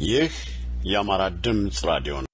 ይህ የአማራ ድምፅ ራዲዮ ነው።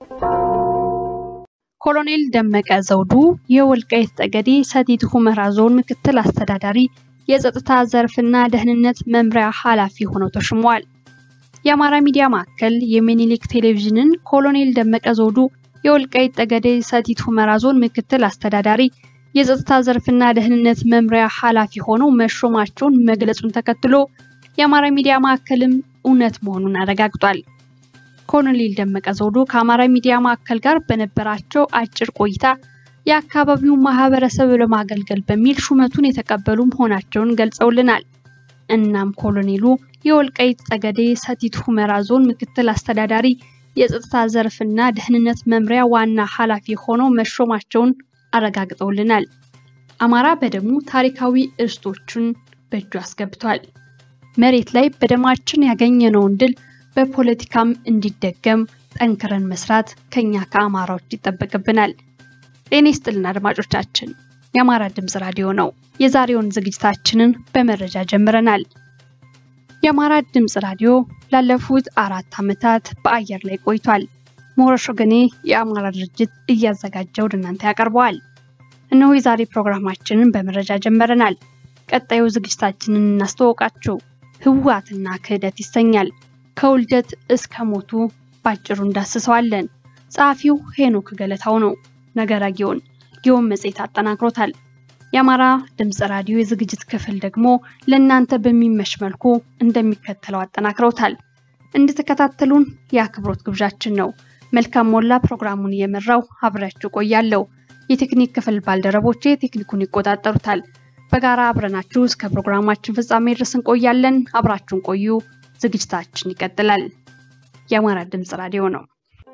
ኮሎኔል ደመቀ ዘውዱ የወልቃይት ጠገዴ ሰቲት ሁመራ ዞን ምክትል አስተዳዳሪ የጸጥታ ዘርፍና ደህንነት መምሪያ ኃላፊ ሆነው ተሹመዋል። የአማራ ሚዲያ ማዕከል የሚኒሊክ ቴሌቪዥንን ኮሎኔል ደመቀ ዘውዱ የወልቃይት ጠገዴ ሰቲት ሁመራ ዞን ምክትል አስተዳዳሪ የጸጥታ ዘርፍና ደህንነት መምሪያ ኃላፊ ሆነው መሾማቸውን መግለጹን ተከትሎ የአማራ ሚዲያ ማዕከልም እውነት መሆኑን አረጋግጧል። ኮሎኔል ደመቀ ዘውዱ ከአማራ ሚዲያ ማዕከል ጋር በነበራቸው አጭር ቆይታ የአካባቢውን ማህበረሰብ ለማገልገል በሚል ሹመቱን የተቀበሉ መሆናቸውን ገልጸውልናል። እናም ኮሎኔሉ የወልቃይት ጠገዴ ሰቲት ሁመራ ዞን ምክትል አስተዳዳሪ የጸጥታ ዘርፍና ደህንነት መምሪያ ዋና ኃላፊ ሆነው መሾማቸውን አረጋግጠውልናል። አማራ በደሙ ታሪካዊ እርስቶቹን በእጁ አስገብቷል። መሬት ላይ በደማችን ያገኘነውን ድል በፖለቲካም እንዲደገም ጠንክረን መስራት ከኛ ከአማራዎች ይጠበቅብናል። ጤና ይስጥልን አድማጮቻችን፣ የአማራ ድምፅ ራዲዮ ነው። የዛሬውን ዝግጅታችንን በመረጃ ጀምረናል። የአማራ ድምፅ ራዲዮ ላለፉት አራት ዓመታት በአየር ላይ ቆይቷል። ሞረሽ ወገኔ የአማራ ድርጅት እያዘጋጀ ወደ እናንተ ያቀርበዋል። እነሆ የዛሬ ፕሮግራማችንን በመረጃ ጀምረናል። ቀጣዩ ዝግጅታችንን እናስተዋውቃችሁ። ህወሓትና ክህደት ይሰኛል። ከውልደት እስከ ሞቱ ባጭሩ እንዳስሰዋለን። ጸሐፊው ሄኖክ ገለታው ነው። ነገረ ጊዮን ጊዮን መጽሔት አጠናክሮታል። የአማራ ድምፅ ራዲዮ የዝግጅት ክፍል ደግሞ ለእናንተ በሚመች መልኩ እንደሚከተለው አጠናክረውታል። እንድትከታተሉን የአክብሮት ግብዣችን ነው። መልካም ሞላ ፕሮግራሙን እየመራው አብሬያችሁ ቆያለሁ። የቴክኒክ ክፍል ባልደረቦቼ ቴክኒኩን ይቆጣጠሩታል። በጋራ አብረናችሁ እስከ ፕሮግራማችን ፍጻሜ ድረስ እንቆያለን። አብራችሁን ቆዩ። ዝግጅታችን ይቀጥላል። የአማራ ድምፅ ራዲዮ ነው።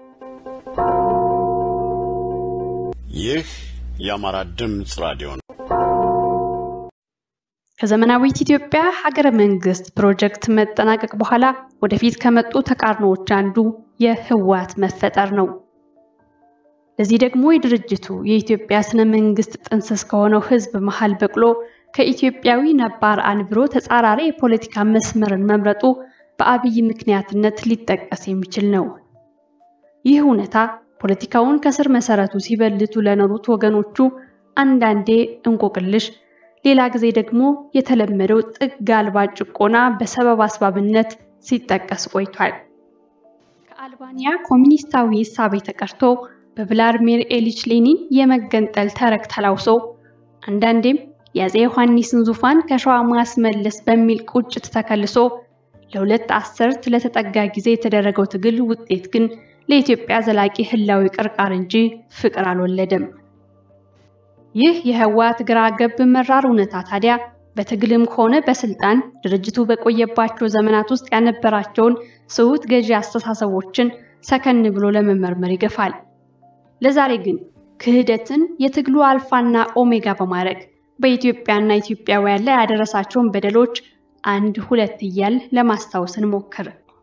ይህ የአማራ ድምፅ ራዲዮ ነው። ከዘመናዊት ኢትዮጵያ ሀገረ መንግስት ፕሮጀክት መጠናቀቅ በኋላ ወደፊት ከመጡ ተቃርኖዎች አንዱ የህወሓት መፈጠር ነው። ለዚህ ደግሞ የድርጅቱ የኢትዮጵያ ስነ መንግስት ጥንስስ ከሆነው ህዝብ መሃል በቅሎ ከኢትዮጵያዊ ነባር አንብሮ ተጻራሪ የፖለቲካ መስመርን መምረጡ በአብይ ምክንያትነት ሊጠቀስ የሚችል ነው። ይህ እውነታ ፖለቲካውን ከስር መሰረቱ ሲበልቱ ለኖሩት ወገኖቹ አንዳንዴ እንቆቅልሽ፣ ሌላ ጊዜ ደግሞ የተለመደው ጥግ አልባ ጭቆና በሰበብ አስባብነት ሲጠቀስ ቆይቷል። ከአልባንያ ኮሚኒስታዊ እሳቤ ተቀርቶ በቭላድሚር ኢሊች ሌኒን የመገንጠል ተረክ ተላውሶ አንዳንዴም የአፄ ዮሐንስን ዙፋን ከሸዋ ማስመለስ በሚል ቁጭት ተከልሶ ለሁለት አስርት ለተጠጋ ጊዜ የተደረገው ትግል ውጤት ግን ለኢትዮጵያ ዘላቂ ህላዊ ቅርቃር እንጂ ፍቅር አልወለደም። ይህ የህወሓት ግራ ገብ መራር እውነታ ታዲያ በትግልም ሆነ በስልጣን ድርጅቱ በቆየባቸው ዘመናት ውስጥ ያነበራቸውን ስሁት ገዢ አስተሳሰቦችን ሰከን ብሎ ለመመርመር ይገፋል። ለዛሬ ግን ክህደትን የትግሉ አልፋና ኦሜጋ በማድረግ በኢትዮጵያና ኢትዮጵያውያን ላይ ያደረሳቸውን በደሎች አንድ ሁለት እያል ለማስታወስ እንሞክር።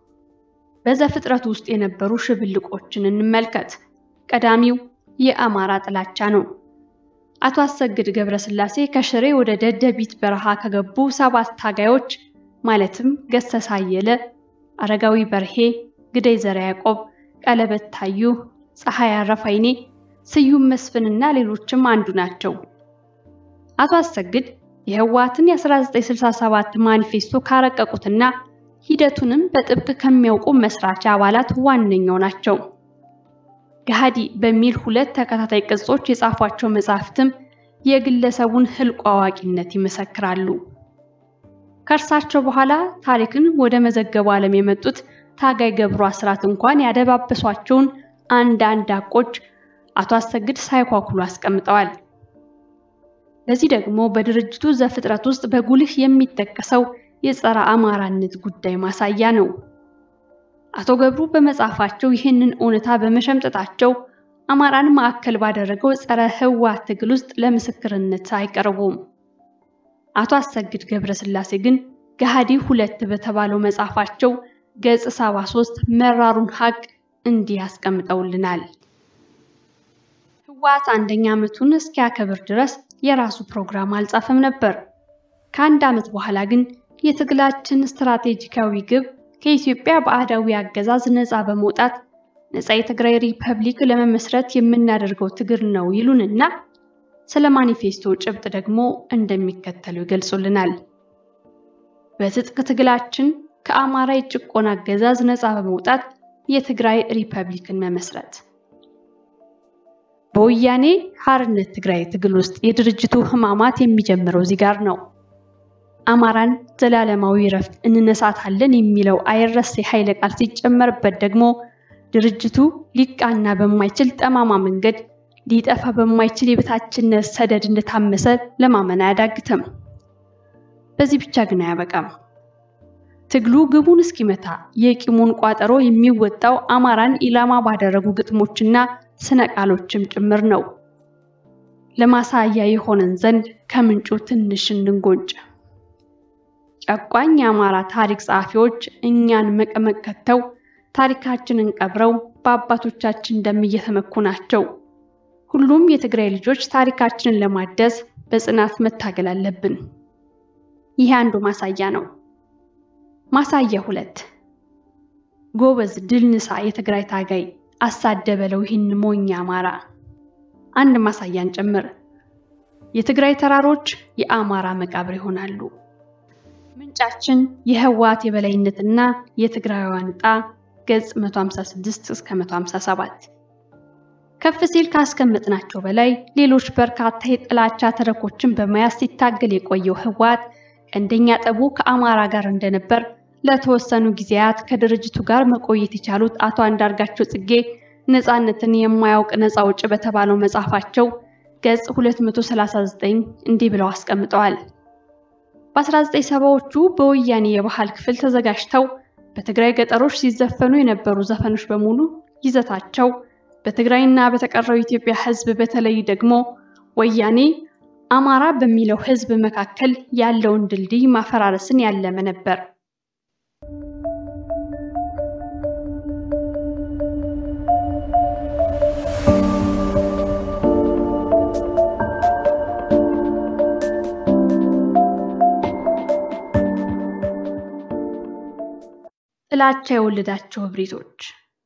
በዘፍጥረት ውስጥ የነበሩ ሽብልቆችን እንመልከት። ቀዳሚው የአማራ ጥላቻ ነው። አቶ አሰግድ ገብረስላሴ ከሽሬ ወደ ደደቢት በረሃ ከገቡ ሰባት ታጋዮች ማለትም ገሰሳ አየለ፣ አረጋዊ በርሄ፣ ግደይ ዘረ ያዕቆብ፣ ቀለበት ታዩ፣ ፀሐይ አረፋይኔ፣ ስዩም መስፍንና ሌሎችም አንዱ ናቸው። አቶ አሰግድ የህወሓትን የ1967 ማኒፌስቶ ካረቀቁትና ሂደቱንም በጥብቅ ከሚያውቁ መስራች አባላት ዋነኛው ናቸው። ገሃዲ በሚል ሁለት ተከታታይ ቅጾች የጻፏቸው መጻሕፍትም የግለሰቡን ህልቆ አዋቂነት ይመሰክራሉ። ከእርሳቸው በኋላ ታሪክን ወደ መዘገቡ ዓለም የመጡት ታጋይ ገብሩ አስራት እንኳን ያደባበሷቸውን አንዳንድ ሐቆች አቶ አሰግድ ሳይኳኩሉ አስቀምጠዋል። ለዚህ ደግሞ በድርጅቱ ዘፍጥረት ውስጥ በጉልህ የሚጠቀሰው የጸረ አማራነት ጉዳይ ማሳያ ነው። አቶ ገብሩ በመጽሐፋቸው ይህንን እውነታ በመሸምጠጣቸው አማራን ማዕከል ባደረገው ጸረ ህወሓት ትግል ውስጥ ለምስክርነት አይቀርቡም። አቶ አሰግድ ገብረስላሴ ግን ገሃዲ ሁለት በተባለው መጽሐፋቸው ገጽ 73 መራሩን ሀቅ እንዲህ ያስቀምጠውልናል። ህወሓት አንደኛ ዓመቱን እስኪያከብር ድረስ የራሱ ፕሮግራም አልጻፈም ነበር። ከአንድ ዓመት በኋላ ግን የትግላችን ስትራቴጂካዊ ግብ ከኢትዮጵያ ባዕዳዊ አገዛዝ ነፃ በመውጣት ነፃ የትግራይ ሪፐብሊክ ለመመስረት የምናደርገው ትግል ነው ይሉንና ስለ ማኒፌስቶ ጭብጥ ደግሞ እንደሚከተሉ ይገልጹልናል። በትጥቅ ትግላችን ከአማራ የጭቆና አገዛዝ ነፃ በመውጣት የትግራይ ሪፐብሊክን መመስረት። በወያኔ ሓርነት ትግራይ ትግል ውስጥ የድርጅቱ ህማማት የሚጀምረው እዚህ ጋር ነው። አማራን ዘላለማዊ ረፍት እንነሳታለን የሚለው አይረሴ ኃይለ ቃል ሲጨመርበት ደግሞ ድርጅቱ ሊቃና በማይችል ጠማማ መንገድ ሊጠፋ በማይችል የበታችነት ሰደድ እንደታመሰ ለማመን አያዳግትም። በዚህ ብቻ ግን አያበቃም። ትግሉ ግቡን እስኪመታ የቂሙን ቋጠሮ የሚወጣው አማራን ኢላማ ባደረጉ ግጥሞችና ስነ ቃሎችም ጭምር ነው። ለማሳያ የሆነን ዘንድ ከምንጩ ትንሽ እንንጎንጭ። ጨቋኝ የአማራ ታሪክ ጸሐፊዎች እኛን መቀመቅ ከተው ታሪካችንን ቀብረው በአባቶቻችን ደም እየተመኩ ናቸው። ሁሉም የትግራይ ልጆች ታሪካችንን ለማደስ በጽናት መታገል አለብን። ይህ አንዱ ማሳያ ነው። ማሳያ ሁለት ጎበዝ ድል ንሳ የትግራይ ታጋይ አሳደበለው ይህን ሞኝ አማራ። አንድ ማሳያን ጭምር የትግራይ ተራሮች የአማራ መቃብር ይሆናሉ። ምንጫችን የህወሓት የበላይነትና የትግራይዋን ዕጣ ገጽ 156 እስከ 157። ከፍ ሲል ካስቀመጥናቸው በላይ ሌሎች በርካታ የጥላቻ ተረኮችን በመያዝ ሲታገል የቆየው ህወሓት ቀንደኛ ጠቡ ከአማራ ጋር እንደነበር ለተወሰኑ ጊዜያት ከድርጅቱ ጋር መቆየት የቻሉት አቶ አንዳርጋቸው ጽጌ ነፃነትን የማያውቅ ነፃ አውጪ በተባለው መጽሐፋቸው ገጽ 239 እንዲህ ብለው አስቀምጠዋል። በ1970ዎቹ በወያኔ የባህል ክፍል ተዘጋጅተው በትግራይ ገጠሮች ሲዘፈኑ የነበሩ ዘፈኖች በሙሉ ይዘታቸው በትግራይና በተቀረው ኢትዮጵያ ህዝብ በተለይ ደግሞ ወያኔ አማራ በሚለው ህዝብ መካከል ያለውን ድልድይ ማፈራረስን ያለመ ነበር። ጥላቻ የወለዳቸው እብሪቶች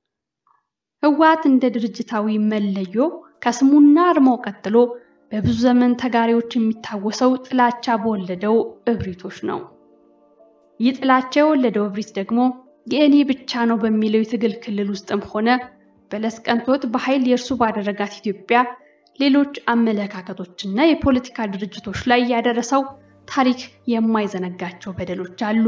ህወሓት እንደ ድርጅታዊ መለዮ ከስሙና አርማው ቀጥሎ በብዙ ዘመን ተጋሪዎች የሚታወሰው ጥላቻ በወለደው እብሪቶች ነው። ይህ ጥላቻ የወለደው እብሪት ደግሞ የእኔ ብቻ ነው በሚለው የትግል ክልል ውስጥም ሆነ በለስ ቀንቶት በኃይል የእርሱ ባደረጋት ኢትዮጵያ ሌሎች አመለካከቶችና የፖለቲካ ድርጅቶች ላይ ያደረሰው ታሪክ የማይዘነጋቸው በደሎች አሉ።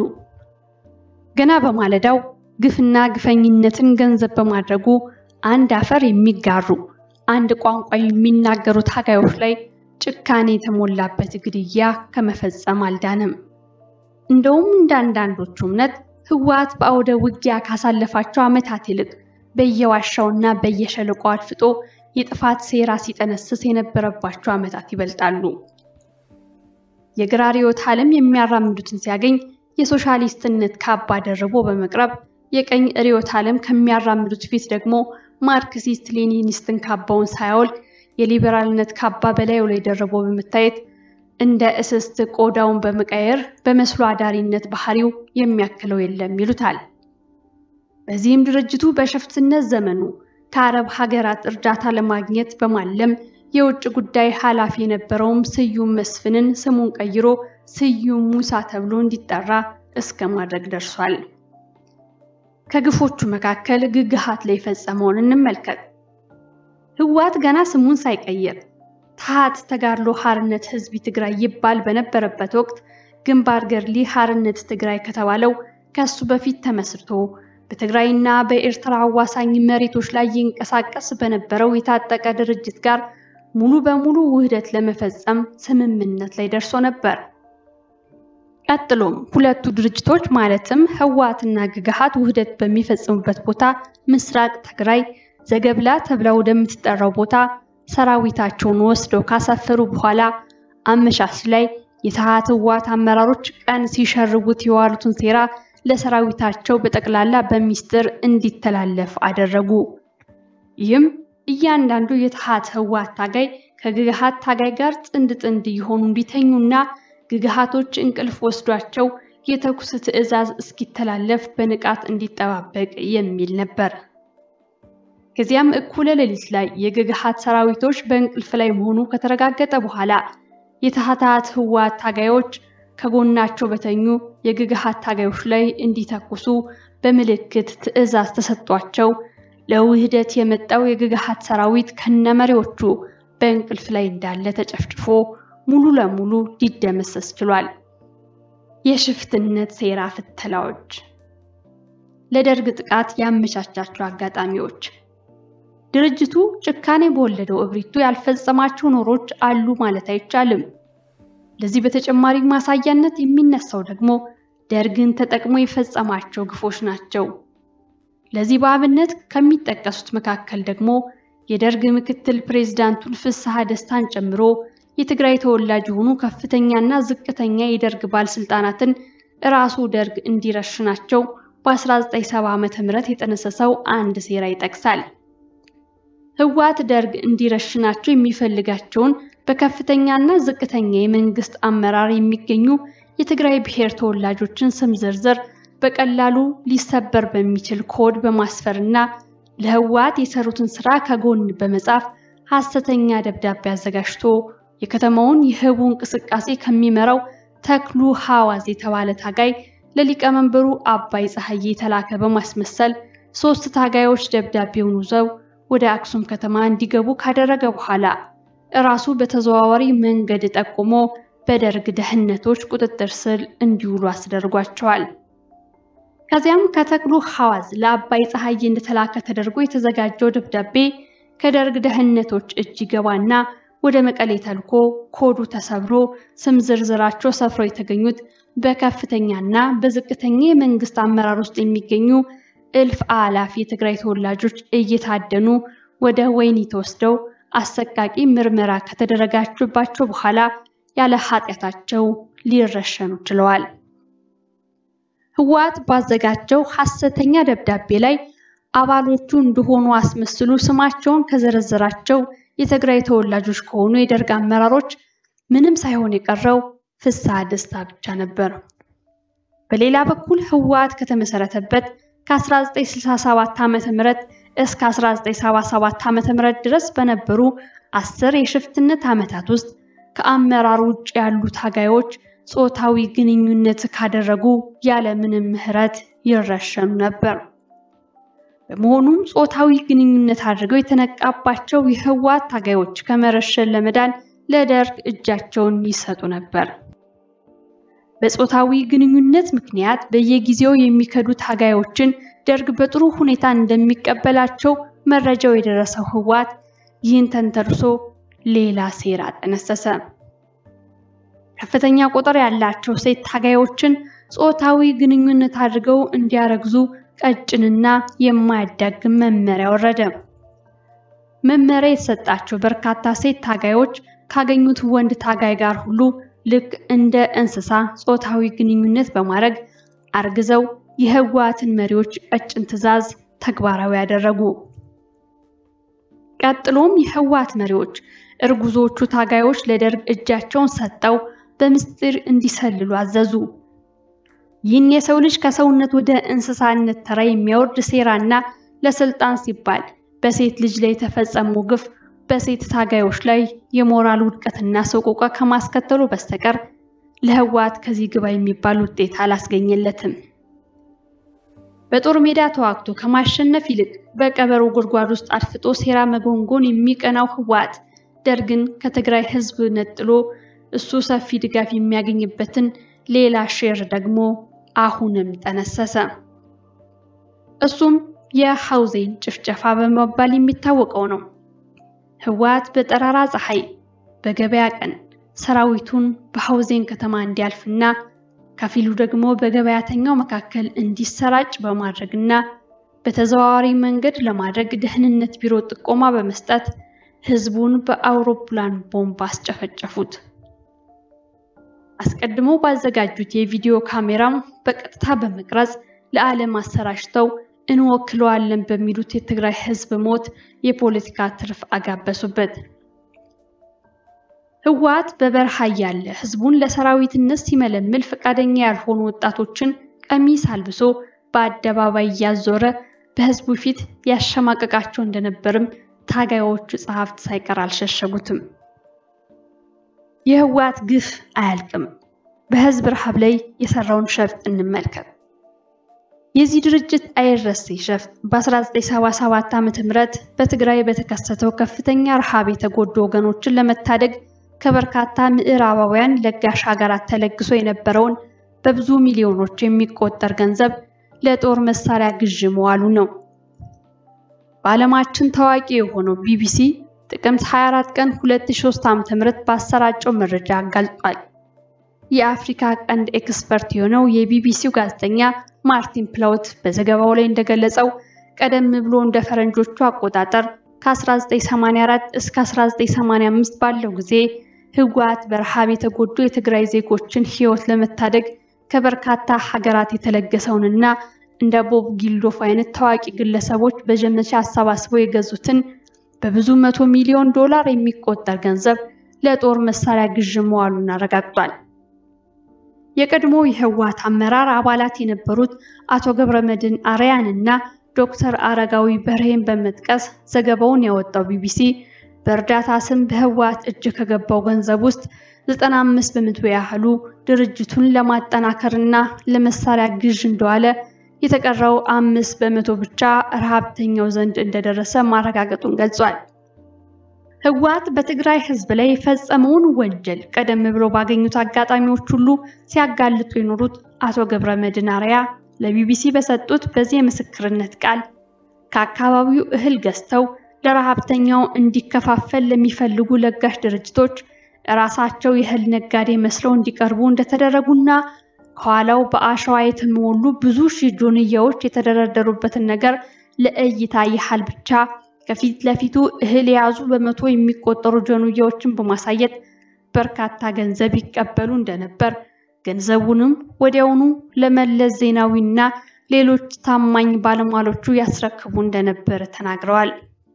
ገና በማለዳው ግፍና ግፈኝነትን ገንዘብ በማድረጉ አንድ አፈር የሚጋሩ አንድ ቋንቋ የሚናገሩ ታጋዮች ላይ ጭካኔ የተሞላበት ግድያ ከመፈጸም አልዳንም። እንደውም እንደ አንዳንዶቹ እምነት ህወሓት በአውደ ውጊያ ካሳለፋቸው ዓመታት ይልቅ በየዋሻውና በየሸለቆ አድፍጦ የጥፋት ሴራ ሲጠነስስ የነበረባቸው ዓመታት ይበልጣሉ። የግራ ርዕዮተ ዓለም የሚያራምዱትን ሲያገኝ የሶሻሊስትነት ካባ ደርቦ በመቅረብ የቀኝ ርዕዮተ ዓለም ከሚያራምዱት ፊት ደግሞ ማርክሲስት ሌኒኒስትን ካባውን ሳያወልቅ የሊበራልነት ካባ በላዩ ላይ ደርቦ በመታየት እንደ እስስት ቆዳውን በመቀየር በመስሎ አዳሪነት ባህሪው የሚያክለው የለም ይሉታል። በዚህም ድርጅቱ በሽፍትነት ዘመኑ ከአረብ ሀገራት እርዳታ ለማግኘት በማለም የውጭ ጉዳይ ኃላፊ የነበረውም ስዩም መስፍንን ስሙን ቀይሮ ስዩም ሙሳ ተብሎ እንዲጠራ እስከ ማድረግ ደርሷል። ከግፎቹ መካከል ግግሃት ላይ የፈጸመውን እንመልከት። ህወሓት ገና ስሙን ሳይቀይር ታሃት ተጋድሎ ሓርነት ህዝቢ ትግራይ ይባል በነበረበት ወቅት ግንባር ገድሊ ሓርነት ትግራይ ከተባለው ከሱ በፊት ተመስርቶ በትግራይና በኤርትራ አዋሳኝ መሬቶች ላይ ይንቀሳቀስ በነበረው የታጠቀ ድርጅት ጋር ሙሉ በሙሉ ውህደት ለመፈጸም ስምምነት ላይ ደርሶ ነበር። ቀጥሎም ሁለቱ ድርጅቶች ማለትም ህወሓትና ግግሃት ውህደት በሚፈጽሙበት ቦታ ምስራቅ ትግራይ ዘገብላ ተብላ ወደምትጠራው ቦታ ሰራዊታቸውን ወስደው ካሰፈሩ በኋላ አመሻሽ ላይ የታሃት ህወሓት አመራሮች ቀን ሲሸርቡት የዋሉትን ሴራ ለሰራዊታቸው በጠቅላላ በሚስጥር እንዲተላለፍ አደረጉ። ይህም እያንዳንዱ የታሃት ህወሓት ታጋይ ከግግሃት ታጋይ ጋር ጥንድ ጥንድ እየሆኑ እንዲተኙና ግግሃቶች እንቅልፍ ወስዷቸው የተኩስ ትዕዛዝ እስኪተላለፍ በንቃት እንዲጠባበቅ የሚል ነበር። ከዚያም እኩለ ሌሊት ላይ የግግሃት ሰራዊቶች በእንቅልፍ ላይ መሆኑ ከተረጋገጠ በኋላ የታህታት ህወሓት ታጋዮች ከጎናቸው በተኙ የግግሃት ታጋዮች ላይ እንዲተኩሱ በምልክት ትዕዛዝ ተሰጥቷቸው ለውህደት የመጣው የግግሃት ሰራዊት ከነመሪዎቹ በእንቅልፍ ላይ እንዳለ ተጨፍጭፎ ሙሉ ለሙሉ ሊደመሰስ ችሏል። የሽፍትነት ሴራ ፍተላዎች፣ ለደርግ ጥቃት ያመቻቻቸው አጋጣሚዎች ድርጅቱ ጭካኔ በወለደው እብሪቱ ያልፈጸማቸው ኖሮች አሉ ማለት አይቻልም። ለዚህ በተጨማሪ ማሳያነት የሚነሳው ደግሞ ደርግን ተጠቅሞ የፈጸማቸው ግፎች ናቸው። ለዚህ በአብነት ከሚጠቀሱት መካከል ደግሞ የደርግ ምክትል ፕሬዝዳንቱን ፍስሐ ደስታን ጨምሮ የትግራይ ተወላጅ የሆኑ ከፍተኛና ዝቅተኛ የደርግ ባለስልጣናትን እራሱ ደርግ እንዲረሽናቸው በ1970 ዓ.ም የጠነሰሰው አንድ ሴራ ይጠቅሳል። ህወሓት ደርግ እንዲረሽናቸው የሚፈልጋቸውን በከፍተኛና ዝቅተኛ የመንግስት አመራር የሚገኙ የትግራይ ብሔር ተወላጆችን ስም ዝርዝር በቀላሉ ሊሰበር በሚችል ኮድ በማስፈርና ለህወሓት የሰሩትን ስራ ከጎን በመጻፍ ሐሰተኛ ደብዳቤ አዘጋጅቶ የከተማውን የህቡ እንቅስቃሴ ከሚመራው ተክሉ ሐዋዝ የተባለ ታጋይ ለሊቀመንበሩ አባይ ፀሐዬ የተላከ በማስመሰል ሶስት ታጋዮች ደብዳቤውን ይዘው ወደ አክሱም ከተማ እንዲገቡ ካደረገ በኋላ እራሱ በተዘዋዋሪ መንገድ ጠቁሞ በደርግ ደህንነቶች ቁጥጥር ስር እንዲውሉ አስደርጓቸዋል። ከዚያም ከተክሉ ሐዋዝ ለአባይ ፀሐዬ እንደተላከ ተደርጎ የተዘጋጀው ደብዳቤ ከደርግ ደህንነቶች እጅ ይገባና ወደ መቀሌ ተልኮ ኮዱ ተሰብሮ ስም ዝርዝራቸው ሰፍረው የተገኙት በከፍተኛና በዝቅተኛ የመንግስት አመራር ውስጥ የሚገኙ እልፍ አላፍ የትግራይ ተወላጆች እየታደኑ ወደ ወህኒ ተወስደው አሰቃቂ ምርመራ ከተደረጋችባቸው በኋላ ያለ ኃጢአታቸው ሊረሸኑ ችለዋል። ህወሓት ባዘጋጀው ሐሰተኛ ደብዳቤ ላይ አባሎቹ እንደሆኑ አስመስሉ ስማቸውን ከዘረዘራቸው የትግራይ ተወላጆች ከሆኑ የደርግ አመራሮች ምንም ሳይሆን የቀረው ፍስሐ ደስታ ብቻ ነበር። በሌላ በኩል ህወሓት ከተመሰረተበት ከ1967 ዓ.ም እስከ 1977 ዓ.ም ድረስ በነበሩ አስር የሽፍትነት ዓመታት ውስጥ ከአመራር ውጭ ያሉ ታጋዮች ጾታዊ ግንኙነት ካደረጉ ያለምንም ምህረት ይረሸኑ ነበር። በመሆኑም ጾታዊ ግንኙነት አድርገው የተነቃባቸው የህወሓት ታጋዮች ከመረሸን ለመዳን ለደርግ እጃቸውን ይሰጡ ነበር። በጾታዊ ግንኙነት ምክንያት በየጊዜው የሚከዱ ታጋዮችን ደርግ በጥሩ ሁኔታ እንደሚቀበላቸው መረጃው የደረሰው ህወሓት ይህን ተንተርሶ ሌላ ሴራ ጠነሰሰ። ከፍተኛ ቁጥር ያላቸው ሴት ታጋዮችን ጾታዊ ግንኙነት አድርገው እንዲያረግዙ ቀጭንና የማያዳግም መመሪያ ወረደ። መመሪያ የተሰጣቸው በርካታ ሴት ታጋዮች ካገኙት ወንድ ታጋይ ጋር ሁሉ ልክ እንደ እንስሳ ጾታዊ ግንኙነት በማድረግ አርግዘው የህወሓትን መሪዎች ቀጭን ትዕዛዝ ተግባራዊ ያደረጉ። ቀጥሎም የህወሓት መሪዎች እርጉዞቹ ታጋዮች ለደርግ እጃቸውን ሰጠው በምስጢር እንዲሰልሉ አዘዙ። ይህን የሰው ልጅ ከሰውነት ወደ እንስሳነት ተራ የሚያወርድ ሴራና ለስልጣን ሲባል በሴት ልጅ ላይ የተፈጸመው ግፍ በሴት ታጋዮች ላይ የሞራል ውድቀትና ሰቆቃ ከማስከተሉ በስተቀር ለህወሓት ከዚህ ግባ የሚባል ውጤት አላስገኘለትም። በጦር ሜዳ ተዋግቶ ከማሸነፍ ይልቅ በቀበሮ ጉድጓድ ውስጥ አድፍጦ ሴራ መጎንጎን የሚቀናው ህወሓት ደርግን ከትግራይ ህዝብ ነጥሎ እሱ ሰፊ ድጋፍ የሚያገኝበትን ሌላ ሼር ደግሞ አሁንም ጠነሰሰ። እሱም የሐውዜን ጭፍጨፋ በመባል የሚታወቀው ነው። ህወሓት በጠራራ ፀሐይ በገበያ ቀን ሰራዊቱን በሐውዜን ከተማ እንዲያልፍና ከፊሉ ደግሞ በገበያተኛው መካከል እንዲሰራጭ በማድረግና በተዘዋዋሪ መንገድ ለማድረግ ደህንነት ቢሮ ጥቆማ በመስጠት ህዝቡን በአውሮፕላን ቦምብ አስጨፈጨፉት። አስቀድመው ባዘጋጁት የቪዲዮ ካሜራም በቀጥታ በመቅረጽ ለዓለም አሰራጭተው እንወክለዋለን በሚሉት የትግራይ ህዝብ ሞት የፖለቲካ ትርፍ አጋበሱበት። ህወሓት በበረሃ እያለ ህዝቡን ለሰራዊትነት ሲመለምል ፈቃደኛ ያልሆኑ ወጣቶችን ቀሚስ አልብሶ በአደባባይ እያዞረ በህዝቡ ፊት ያሸማቀቃቸው እንደነበርም ታጋዮቹ ጸሐፍት ሳይቀር አልሸሸጉትም። የህወሓት ግፍ አያልቅም። በህዝብ ረሃብ ላይ የሰራውን ሸፍጥ እንመልከት። የዚህ ድርጅት አይረሴ ሸፍጥ በ1977 ዓ.ም በትግራይ በተከሰተው ከፍተኛ ረሃብ የተጎዱ ወገኖችን ለመታደግ ከበርካታ ምዕራባውያን ለጋሽ ሀገራት ተለግሶ የነበረውን በብዙ ሚሊዮኖች የሚቆጠር ገንዘብ ለጦር መሳሪያ ግዥ መዋሉ ነው። በዓለማችን ታዋቂ የሆነው ቢቢሲ ጥቅምት 24 ቀን 2003 ዓ.ም ባሰራጨው መረጃ አጋልጧል። የአፍሪካ ቀንድ ኤክስፐርት የሆነው የቢቢሲው ጋዜጠኛ ማርቲን ፕላውት በዘገባው ላይ እንደገለጸው ቀደም ብሎ እንደ ፈረንጆቹ አቆጣጠር ከ1984 እስከ 1985 ባለው ጊዜ ህወሓት በረሃብ የተጎዱ የትግራይ ዜጎችን ህይወት ለመታደግ ከበርካታ ሀገራት የተለገሰውንና እንደ ቦብ ጊልዶፍ አይነት ታዋቂ ግለሰቦች በዘመቻ አሰባስበው የገዙትን በብዙ መቶ ሚሊዮን ዶላር የሚቆጠር ገንዘብ ለጦር መሳሪያ ግዥ መዋሉን አረጋግጧል። የቀድሞ የህወሓት አመራር አባላት የነበሩት አቶ ገብረመድህን አርያን እና ዶክተር አረጋዊ በርሄን በመጥቀስ ዘገባውን ያወጣው ቢቢሲ በእርዳታ ስም በህወሓት እጅ ከገባው ገንዘብ ውስጥ 95 በመቶ ያህሉ ድርጅቱን ለማጠናከርና ለመሳሪያ ግዥ እንደዋለ የተቀረው አምስት በመቶ ብቻ ረሃብተኛው ዘንድ እንደደረሰ ማረጋገጡን ገልጿል። ህወሓት በትግራይ ህዝብ ላይ የፈጸመውን ወንጀል ቀደም ብሎ ባገኙት አጋጣሚዎች ሁሉ ሲያጋልጡ የኖሩት አቶ ገብረመድህን አርአያ ለቢቢሲ በሰጡት በዚህ የምስክርነት ቃል ከአካባቢው እህል ገዝተው ለረሃብተኛው እንዲከፋፈል ለሚፈልጉ ለጋሽ ድርጅቶች ራሳቸው የእህል ነጋዴ መስለው እንዲቀርቡ እንደተደረጉና ከኋላው በአሸዋ የተሞሉ ብዙ ሺህ ጆንያዎች የተደረደሩበትን ነገር ለእይታ ያህል ብቻ ከፊት ለፊቱ እህል የያዙ በመቶ የሚቆጠሩ ጆንያዎችን በማሳየት በርካታ ገንዘብ ይቀበሉ እንደነበር ገንዘቡንም ወዲያውኑ ለመለስ ዜናዊና ሌሎች ታማኝ ባለሟሎቹ ያስረክቡ እንደነበር ተናግረዋል።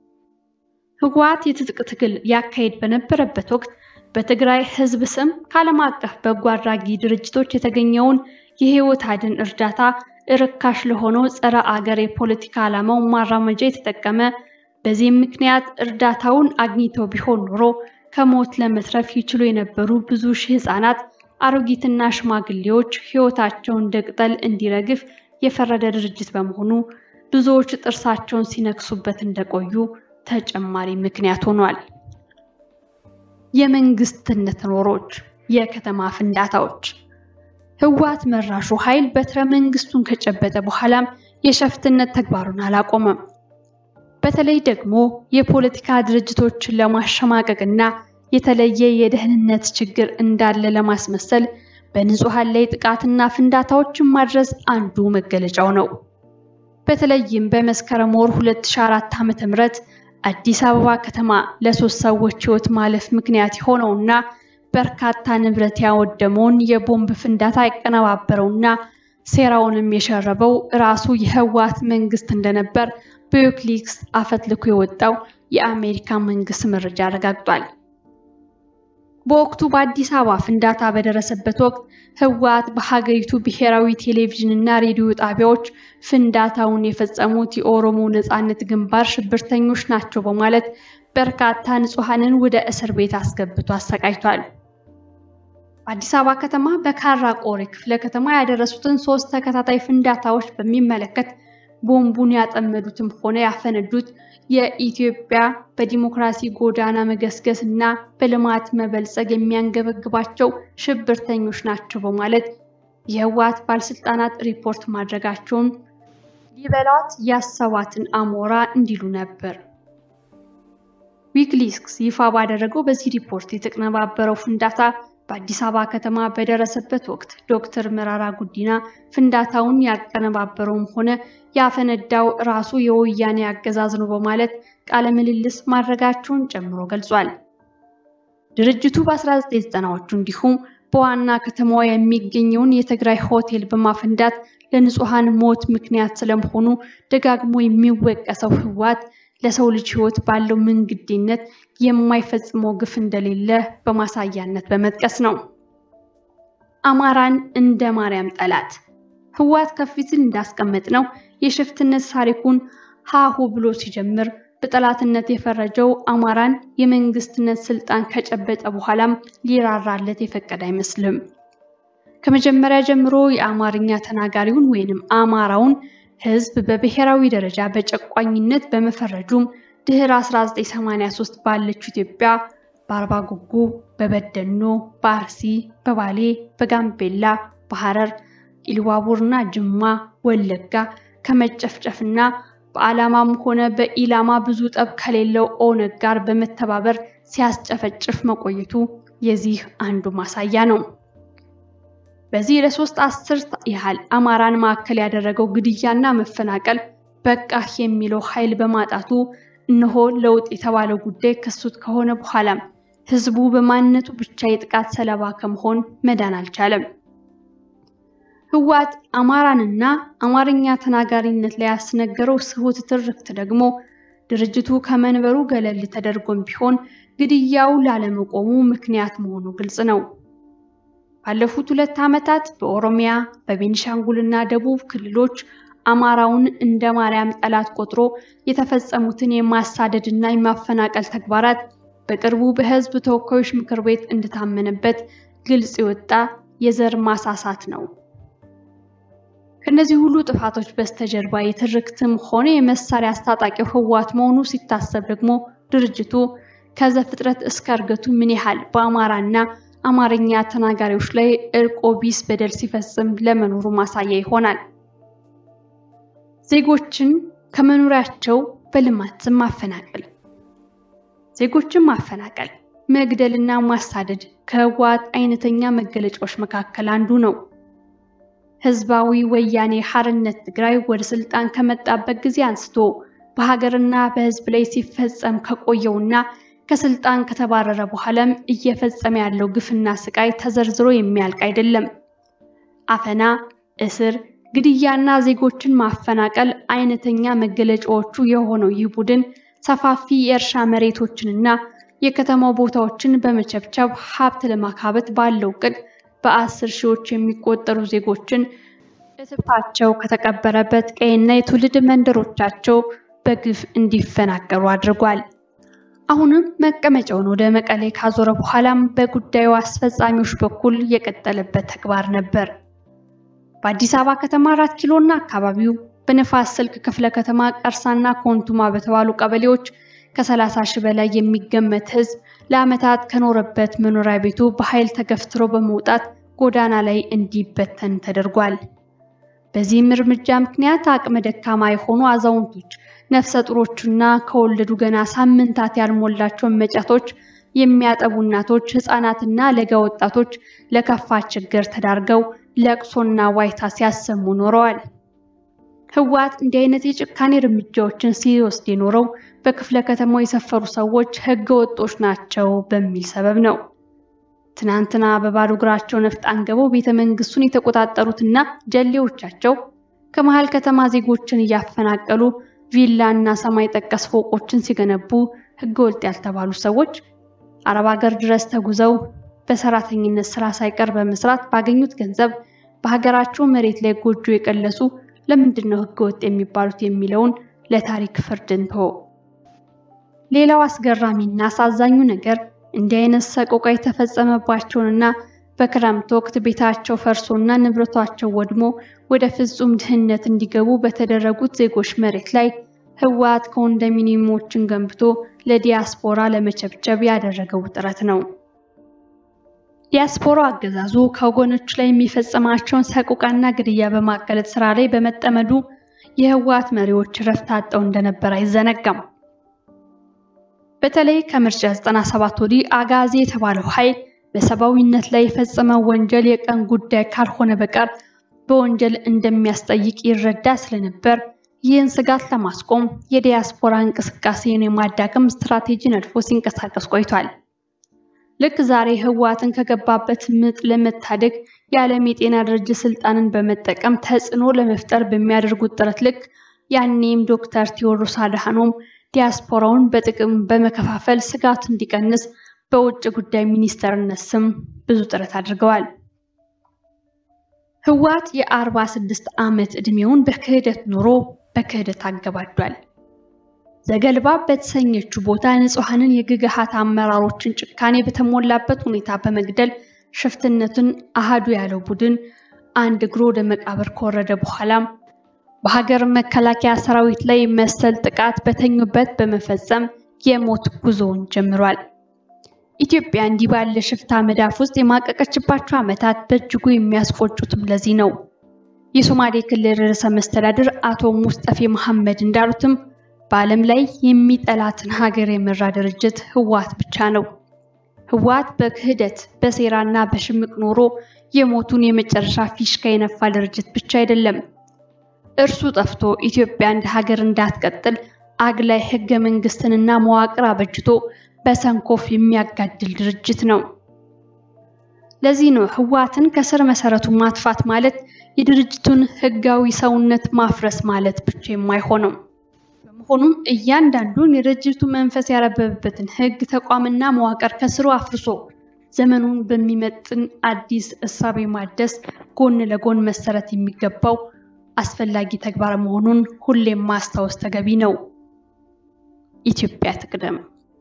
ህወሓት የትጥቅ ትግል ያካሄድ በነበረበት ወቅት በትግራይ ህዝብ ስም ከዓለም አቀፍ በጎ አድራጊ ድርጅቶች የተገኘውን የህይወት አድን እርዳታ ርካሽ ለሆነው ጸረ አገር የፖለቲካ ዓላማው ማራመጃ የተጠቀመ በዚህም ምክንያት እርዳታውን አግኝተው ቢሆን ኖሮ ከሞት ለመትረፍ ይችሉ የነበሩ ብዙ ሺህ ህፃናት፣ አሮጊትና ሽማግሌዎች ህይወታቸውን እንደ ቅጠል እንዲረግፍ የፈረደ ድርጅት በመሆኑ ብዙዎች ጥርሳቸውን ሲነክሱበት እንደቆዩ ተጨማሪ ምክንያት ሆኗል። የመንግስትነት ኖሮች፣ የከተማ ፍንዳታዎች ህወሓት መራሹ ኃይል በትረ መንግስቱን ከጨበጠ በኋላም የሸፍትነት ተግባሩን አላቆመም። በተለይ ደግሞ የፖለቲካ ድርጅቶችን ለማሸማቀቅና የተለየ የደህንነት ችግር እንዳለ ለማስመሰል በንጹሃን ላይ ጥቃትና ፍንዳታዎችን ማድረስ አንዱ መገለጫው ነው። በተለይም በመስከረም ወር 2004 ዓ.ም አዲስ አበባ ከተማ ለሶስት ሰዎች ህይወት ማለፍ ምክንያት የሆነውና በርካታ ንብረት ያወደመውን የቦምብ ፍንዳታ ያቀነባበረውና ሴራውንም የሸረበው ራሱ የህወሓት መንግስት እንደነበር በዊኪሊክስ አፈትልኮ የወጣው የአሜሪካ መንግስት መረጃ አረጋግጧል። በወቅቱ በአዲስ አበባ ፍንዳታ በደረሰበት ወቅት ህወሓት በሀገሪቱ ብሔራዊ ቴሌቪዥን እና ሬዲዮ ጣቢያዎች ፍንዳታውን የፈጸሙት የኦሮሞ ነጻነት ግንባር ሽብርተኞች ናቸው በማለት በርካታ ንጹሐንን ወደ እስር ቤት አስገብቶ አሰቃይቷል። በአዲስ አበባ ከተማ በካራ ቆሬ ክፍለ ከተማ ያደረሱትን ሶስት ተከታታይ ፍንዳታዎች በሚመለከት ቦምቡን ያጠመዱትም ሆነ ያፈነዱት የኢትዮጵያ በዲሞክራሲ ጎዳና መገስገስ እና በልማት መበልጸግ የሚያንገበግባቸው ሽብርተኞች ናቸው በማለት የህወሓት ባለስልጣናት ሪፖርት ማድረጋቸውን ሊበላት ያሰባትን አሞራ እንዲሉ ነበር። ዊኪሊክስ ይፋ ባደረገው በዚህ ሪፖርት የተቀነባበረው ፍንዳታ በአዲስ አበባ ከተማ በደረሰበት ወቅት ዶክተር መራራ ጉዲና ፍንዳታውን ያቀነባበረውም ሆነ ያፈነዳው ራሱ የወያኔ አገዛዝ ነው በማለት ቃለ ምልልስ ማድረጋቸውን ጨምሮ ገልጿል። ድርጅቱ በ1990ዎቹ እንዲሁም በዋና ከተማዋ የሚገኘውን የትግራይ ሆቴል በማፈንዳት ለንጹሐን ሞት ምክንያት ስለመሆኑ ደጋግሞ የሚወቀሰው ህወሓት ለሰው ልጅ ሕይወት ባለው ምንግዴነት የማይፈጽመው ግፍ እንደሌለ በማሳያነት በመጥቀስ ነው። አማራን እንደ ማርያም ጠላት ህወሓት ከፊት እንዳስቀመጥ ነው የሽፍትነት ታሪኩን ሃሁ ብሎ ሲጀምር በጠላትነት የፈረጀው አማራን የመንግስትነት ስልጣን ከጨበጠ በኋላም ሊራራለት የፈቀደ አይመስልም። ከመጀመሪያ ጀምሮ የአማርኛ ተናጋሪውን ወይንም አማራውን ህዝብ በብሔራዊ ደረጃ በጨቋኝነት በመፈረጁም ድህረ 1983 ባለችው ኢትዮጵያ በአርባ ጉጉ፣ በበደኖ፣ በአርሲ፣ በባሌ፣ በጋምቤላ፣ በሐረር፣ ኢሉባቡርና ጅማ፣ ወለጋ ከመጨፍጨፍና በዓላማም ሆነ በኢላማ ብዙ ጠብ ከሌለው ኦነግ ጋር በመተባበር ሲያስጨፈጭፍ መቆየቱ የዚህ አንዱ ማሳያ ነው። በዚህ ለሶስት አስርት ያህል አማራን ማዕከል ያደረገው ግድያና መፈናቀል በቃ የሚለው ኃይል በማጣቱ እነሆ ለውጥ የተባለው ጉዳይ ክሱት ከሆነ በኋላም ህዝቡ በማንነቱ ብቻ የጥቃት ሰለባ ከመሆን መዳን አልቻለም። ህወሓት አማራንና አማርኛ ተናጋሪነት ላይ ያስነገረው ስሁት ትርክት ደግሞ ድርጅቱ ከመንበሩ ገለል ተደርጎም ቢሆን ግድያው ላለመቆሙ ምክንያት መሆኑ ግልጽ ነው። ባለፉት ሁለት ዓመታት በኦሮሚያ በቤኒሻንጉልና ደቡብ ክልሎች አማራውን እንደ ማርያም ጠላት ቆጥሮ የተፈጸሙትን የማሳደድና የማፈናቀል ተግባራት በቅርቡ በህዝብ ተወካዮች ምክር ቤት እንደታመነበት ግልጽ የወጣ የዘር ማሳሳት ነው። ከእነዚህ ሁሉ ጥፋቶች በስተጀርባ የትርክትም ሆነ የመሳሪያ አስታጣቂው ህወሓት መሆኑ ሲታሰብ ደግሞ ድርጅቱ ከዘፍጥረት እስከ እርገቱ ምን ያህል በአማራና አማርኛ ተናጋሪዎች ላይ እርቆ ቢስ በደል ሲፈጽም ለመኖሩ ማሳያ ይሆናል። ዜጎችን ከመኖሪያቸው በልማት ማፈናቀል ዜጎችን ማፈናቀል፣ መግደልና ማሳደድ ከህወሓት አይነተኛ መገለጫዎች መካከል አንዱ ነው። ህዝባዊ ወያኔ ሓርነት ትግራይ ወደ ስልጣን ከመጣበት ጊዜ አንስቶ በሀገርና በህዝብ ላይ ሲፈጸም ከቆየውና ከስልጣን ከተባረረ በኋላም እየፈጸመ ያለው ግፍና ስቃይ ተዘርዝሮ የሚያልቅ አይደለም። አፈና፣ እስር፣ ግድያና ዜጎችን ማፈናቀል አይነተኛ መገለጫዎቹ የሆነው ይህ ቡድን ሰፋፊ የእርሻ መሬቶችንና የከተማው ቦታዎችን በመቸብቸብ ሀብት ለማካበት ባለው እቅድ በአስር ሺዎች የሚቆጠሩ ዜጎችን እትብታቸው ከተቀበረበት ቀይና የትውልድ መንደሮቻቸው በግፍ እንዲፈናቀሉ አድርጓል። አሁንም መቀመጫውን ወደ መቀሌ ካዞረ በኋላም በጉዳዩ አስፈጻሚዎች በኩል የቀጠለበት ተግባር ነበር። በአዲስ አበባ ከተማ አራት ኪሎ እና አካባቢው በነፋስ ስልክ ክፍለ ከተማ ቀርሳና ኮንቱማ በተባሉ ቀበሌዎች ከ30 ሺህ በላይ የሚገመት ህዝብ ለዓመታት ከኖረበት መኖሪያ ቤቱ በኃይል ተገፍትሮ በመውጣት ጎዳና ላይ እንዲበተን ተደርጓል። በዚህም እርምጃ ምክንያት አቅመ ደካማ የሆኑ አዛውንቶች፣ ነፍሰ ጡሮችና ከወለዱ ገና ሳምንታት ያልሞላቸው መጫቶች፣ የሚያጠቡ እናቶች፣ ህፃናትና ለጋ ወጣቶች ለከፋ ችግር ተዳርገው ለቅሶና ዋይታ ሲያሰሙ ኖረዋል። ህወሓት እንዲህ አይነት የጭካኔ እርምጃዎችን ሲወስድ የኖረው በክፍለ ከተማው የሰፈሩ ሰዎች ህገ ወጦች ናቸው በሚል ሰበብ ነው። ትናንትና በባዶ እግራቸው ነፍጥ አንገበው ቤተ መንግስቱን የተቆጣጠሩትና ጀሌዎቻቸው ከመሃል ከተማ ዜጎችን እያፈናቀሉ ቪላ እና ሰማይ ጠቀስ ፎቆችን ሲገነቡ ህገ ወጥ ያልተባሉ ሰዎች አረብ ሀገር ድረስ ተጉዘው በሰራተኝነት ስራ ሳይቀር በመስራት ባገኙት ገንዘብ በሀገራቸው መሬት ላይ ጎጆ የቀለሱ ለምንድን ነው ህገወጥ የሚባሉት የሚለውን ለታሪክ ፍርድ እንተው። ሌላው አስገራሚና አሳዛኙ ነገር እንዲህ አይነት ሰቆቃ የተፈጸመባቸውንና በክረምት ወቅት ቤታቸው ፈርሶና ንብረታቸው ወድሞ ወደ ፍጹም ድህነት እንዲገቡ በተደረጉት ዜጎች መሬት ላይ ህወሓት ኮንዶሚኒየሞችን ገንብቶ ለዲያስፖራ ለመቸብቸብ ያደረገው ጥረት ነው። ዲያስፖራ አገዛዙ ከወገኖቹ ላይ የሚፈጽማቸውን ሰቆቃና ግድያ በማጋለጥ ስራ ላይ በመጠመዱ የህወሓት መሪዎች ረፍት አጠው እንደነበር አይዘነጋም። በተለይ ከምርጫ 97 ወዲህ አጋዚ የተባለው ኃይል በሰብአዊነት ላይ የፈጸመው ወንጀል የቀን ጉዳይ ካልሆነ በቀር በወንጀል እንደሚያስጠይቅ ይረዳ ስለነበር ይህን ስጋት ለማስቆም የዲያስፖራ እንቅስቃሴን የማዳከም ስትራቴጂ ነድፎ ሲንቀሳቀስ ቆይቷል። ልክ ዛሬ ህወሓትን ከገባበት ምጥ ለመታደግ የዓለም የጤና ድርጅት ስልጣንን በመጠቀም ተጽዕኖ ለመፍጠር በሚያደርጉት ጥረት ልክ ያኔም ዶክተር ቴዎድሮስ አድሃኖም ዲያስፖራውን በጥቅም በመከፋፈል ስጋት እንዲቀንስ በውጭ ጉዳይ ሚኒስተርነት ስም ብዙ ጥረት አድርገዋል። ህወሓት የ46 ዓመት ዕድሜውን በክህደት ኑሮ በክህደት አገባዷል። ዘገልባ በተሰኘችው ቦታ ንጹሐንን የግግሃት አመራሮችን ጭካኔ በተሞላበት ሁኔታ በመግደል ሽፍትነትን አሃዱ ያለው ቡድን አንድ እግሩ ወደ መቃብር ከወረደ በኋላም በሀገር መከላከያ ሰራዊት ላይ መሰል ጥቃት በተኙበት በመፈጸም የሞት ጉዞውን ጀምሯል። ኢትዮጵያ እንዲህ ባለ ሽፍታ መዳፍ ውስጥ የማቀቀችባቸው ዓመታት በእጅጉ የሚያስቆጩትም ለዚህ ነው። የሶማሌ ክልል ርዕሰ መስተዳድር አቶ ሙስጠፌ መሐመድ እንዳሉትም በዓለም ላይ የሚጠላትን ሀገር የመራ ድርጅት ህወሓት ብቻ ነው። ህወሓት በክህደት በሴራና በሽምቅ ኖሮ የሞቱን የመጨረሻ ፊሽካ የነፋ ድርጅት ብቻ አይደለም። እርሱ ጠፍቶ ኢትዮጵያ እንደ ሀገር እንዳትቀጥል አግላይ ህገ መንግስትንና መዋቅር አበጅቶ በሰንኮፍ የሚያጋድል ድርጅት ነው። ለዚህ ነው ህወሓትን ከስር መሰረቱ ማጥፋት ማለት የድርጅቱን ህጋዊ ሰውነት ማፍረስ ማለት ብቻ የማይሆነው። በመሆኑም እያንዳንዱን የድርጅቱ መንፈስ ያረበበበትን ህግ ተቋምና መዋቅር ከስሩ አፍርሶ ዘመኑን በሚመጥን አዲስ እሳቤ ማደስ ጎን ለጎን መሰረት የሚገባው አስፈላጊ ተግባር መሆኑን ሁሌም ማስታወስ ተገቢ ነው። ኢትዮጵያ ትቅደም።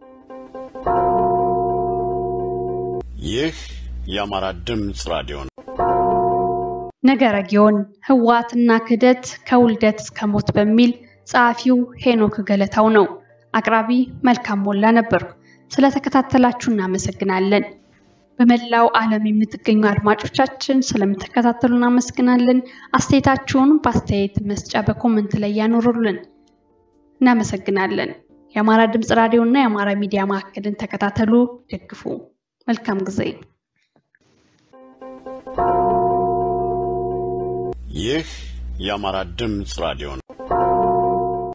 ይህ የአማራ ድምፅ ራዲዮ ነው። ነገረ ጊዮን ህወሓትና ክህደት ከውልደት እስከ ሞት በሚል ጸሐፊው ሄኖክ ገለታው ነው። አቅራቢ መልካም ሞላ ነበርኩ። ስለተከታተላችሁ እናመሰግናለን። በመላው ዓለም የምትገኙ አድማጮቻችን ስለምትከታተሉ እናመሰግናለን። አስተያየታችሁን በአስተያየት መስጫ በኮመንት ላይ ያኖሩልን። እናመሰግናለን። የአማራ ድምፅ ራዲዮ እና የአማራ ሚዲያ ማዕከልን ተከታተሉ፣ ደግፉ። መልካም ጊዜ። ይህ የአማራ ድምፅ ራዲዮ ነው።